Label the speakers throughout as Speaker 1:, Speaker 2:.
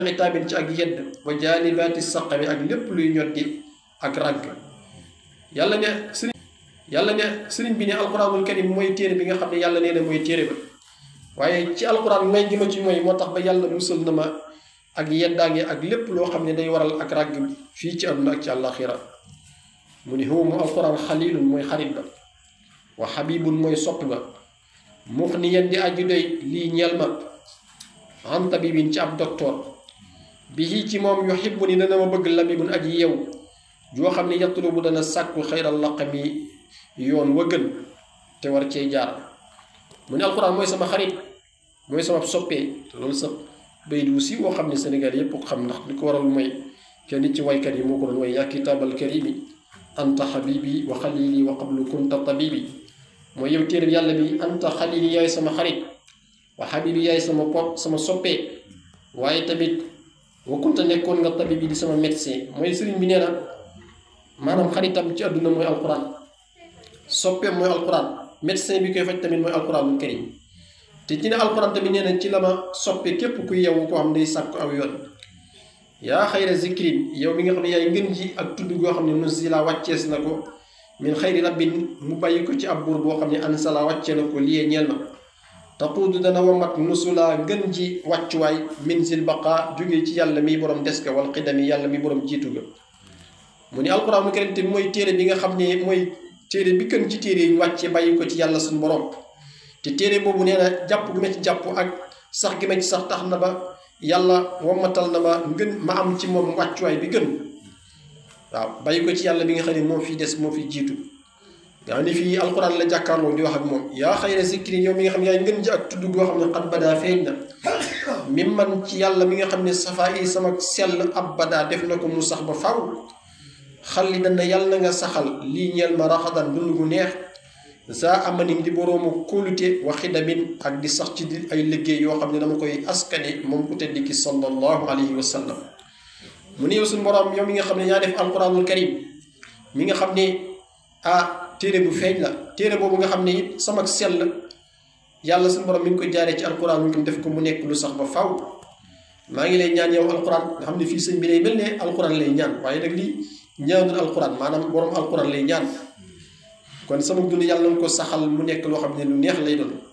Speaker 1: itaabin ci ak yedd wa jaalibaati saqami ak lépp luy ñoddi ak ràgg yàlla ne sëriñ yàlla ne sëriñ bi ne alquranul karim mooy téere bi nga xam ne yàlla nee na mooy téere ba waaye ci alquran may gi ma ci mooy moo tax ba yàlla musal na ma ak yeddaange ak lépp loo xam ne day waral ak ràgg fii ci àdduna ak ci àllaaxira mu ni huwa mu alquran xalilun mooy xarit ba wa xabibun mooy sopp ba mux ni yen di aju doy lii ñeel ma an tabibin ci ab docteur bi ci moom yuhibbu ni dana ma bëgg labibun aji yew joo xam ne yatlubu dana sàkku xayral laqami yoon wa gën te war cee jaar mu ne alquran mooy sama xarit mooy sama soppee te loolu sax bay du si woo xam ne Sénégal yépp ko xam ndax li ko waral mooy kenn ci waykat yi moo ko doon way yaa kitaabal karimi anta xabibi wa xalili wa qablu kunta tabibi mooy yow téere yàlla bi anta xalili yaay sama xarit wa xabibi yaay sama pop sama soppee waaye tamit wa kunta nekkoon nga tabibi di sama médecin mooy sëriñ bi nee na maanaam xaritam ci àdduna mooy alquran soppeem mooy alquran médecin bi koy faj tamit mooy alquranul karim te ci ne alquran tamit nee na ci la ma soppe képp ku yeewu koo xam ne day sàkku aw yoon yaa xayra zikrin yow mi nga xam ne yaay ngën ji ak tudd goo xam ne nusila wàccees na ko min xayri rabbin mu bàyyi ko ci ab buur boo xam ne ansala wàccee na ko liyee ñeel ma taquudu dana wamat nusula ngën ji wàccuwaay min sil baqa jógee ci yàlla mi borom des ka wal xidami yàlla mi borom jiitu ga mu ni alquranul karim te mooy téere bi nga xam ne mooy téere bi gën ci téere yi wàccee bàyyi ko ci yàlla suñu borom te téere boobu nee na jàpp gi ma ci jàpp ak sax gi ma ci sax tax na ba yàlla wammatal na ma ngën ma am ci moom wàccuwaay bi gën waaw bàyyi ko ci yàlla bi nga xam ne moo fi des moo fi jiitu nga xam ne fii alquran la jàkkaarloo di wax ak moom yaa xayra zikri yow mi nga xam ne yaay ngën ji ak tudd goo xam ne xat badaa feeñ na mi man ci yàlla mi nga xam ne safaa yi sama sell ab badaa def na ko mu sax ba faw xalli dana yàlla na nga saxal lii ñeel ma raxadan dund gu neex saa amanim di boroomu kóolute wa xidamin ak di sax ci di ay liggéey yoo xam ne dama koy askane moom ku tedd ki sallallahu alayhi wa sallam mu ne yow suñu boroom yow mi nga xam ne yaa def alquranul karim mi nga xam ne ah téere bu feeñ la téere boobu nga xam ne it sama sell yàlla suñu boroom mi ngi koy jaaree ci alquran mi def ko mu nekk lu sax ba faw maa ngi lay ñaan yow alquran nga xam ne fii sëñ bi lay mel ne alquran lay ñaan waaye nag lii ñaanul alquran maanaam borom alquran lay ñaan kon sama dund yàlla nga ko saxal mu nekk loo xam ne lu neex lay doon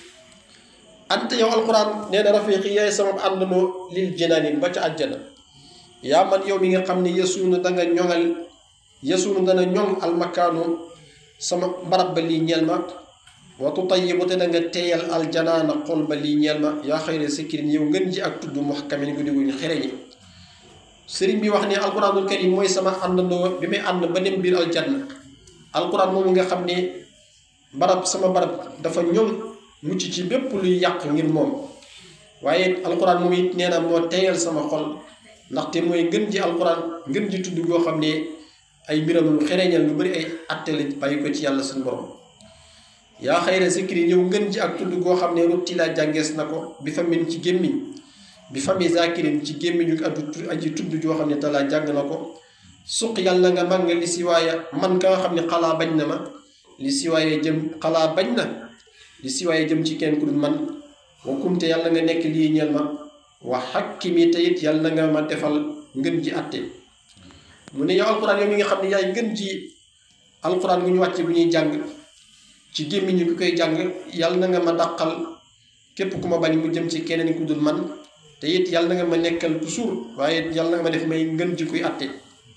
Speaker 1: ante yow alquran nee na rafiqi yaay sama àndandoo lil jinaanin ba ca àjjana yaa man yow mi nga xam ne yesuunu danga ñoŋal yesuunu dana ñoŋ almakaanu sama barab ba lii ñeel ma wa tutayibu te da nga teeyal aljanaana xol ba lii ñeel ma yaa xayra sikkirin yow ngën ji ak tudd muhkamin guddi guñ xereñi sëriñ bi wax ne alquranul karim mooy sama àndandoo bi may ànd ba dem biir aljanna alquran moomu nga xam ne barab sama barab dafa ñoŋ mucc ci bépp luy yàq ngir moom waaye alquran moom it nee na moo teeyal sama xol ndaxte mooy ngën ji alquran ngën ji tudd goo xam ne ay mbiram lu xereñal lu bari ay atte la bàyyi ko ci yàlla suñu borom yaa xayra zikri yow ngën ji ak tudd goo xam ne rutti laa jàngees na ko bi famin ci gémmiñ bi fami zakirin ci gémmiñu addu aji tudd joo xam ne talaa jàng na ko suq yàlla nga man nga li si waaye man ka nga xam ne xalaa bañ na ma li si waaye jëm xalaa bañ na li si waaye jëm ci kenn ku dul man wa kumte yàlla nga nekk lii ñeel ma wa xakkimi te it yàlla nga ma defal ngën ji atte mu ne yow alquran yow mi nga xam ne yaay ngën ji alquran bu ñu wàcce bu ñuy jàng ci gémmiñu ki koy jàng yàlla na nga ma dàqal képp ku ma bañ mu jëm ci keneen ku dul man te it yàlla na nga ma nekkal toujours waaye yàlla na nga ma def may ngën ji kuy atte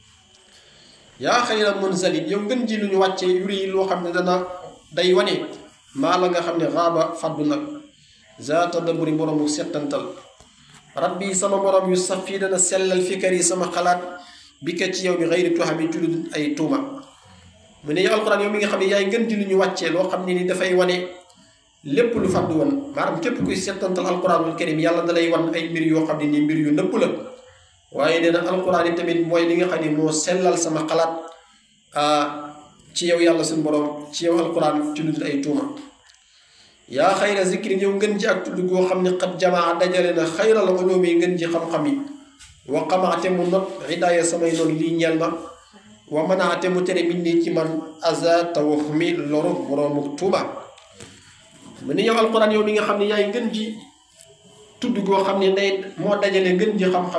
Speaker 1: yaa xayra munzalin yow ngën ji lu ñu wàcce yuri yi loo xam ne dana day wane maa la nga xam ne xaaba faddu nag zaata daburi boroomu settantal rabbi sama borom yu saf fii dana sellal fikar yi sama xalaat bi ka ci yow bi xayri tuxami ci lu ay tuuma mu ne yow alquran yow mi nga xam ne yaay ngën ji lu ñu wàccee loo xam ne ni dafay wane lépp lu faddu woon maanaam képp kuy settantal alquranul karim yàlla da lay wan ay mbir yoo xam ne nii mbir yu nëpp la waaye nee na alquran yi tamit mooy li nga xam ne moo sellal sama xalaat ci yow yàlla suñu borom ci yow alquran ci lu dul ay tuuma yaa xayra zikrin yow ngën ji ak tudd goo xam ne xat jamaa dajale na xayral ulumi ngën ji xam-xam yi wa xamaate mu not hidaaya samay noonu lii ñeel ma wa manaate mu tere min nii ci man aza tawahumi loru boroomu tuuba mu ne yow alquran yow mi nga xam ne yaay ngën ji tudd goo xam ne day moo dajale gën ji xam-xam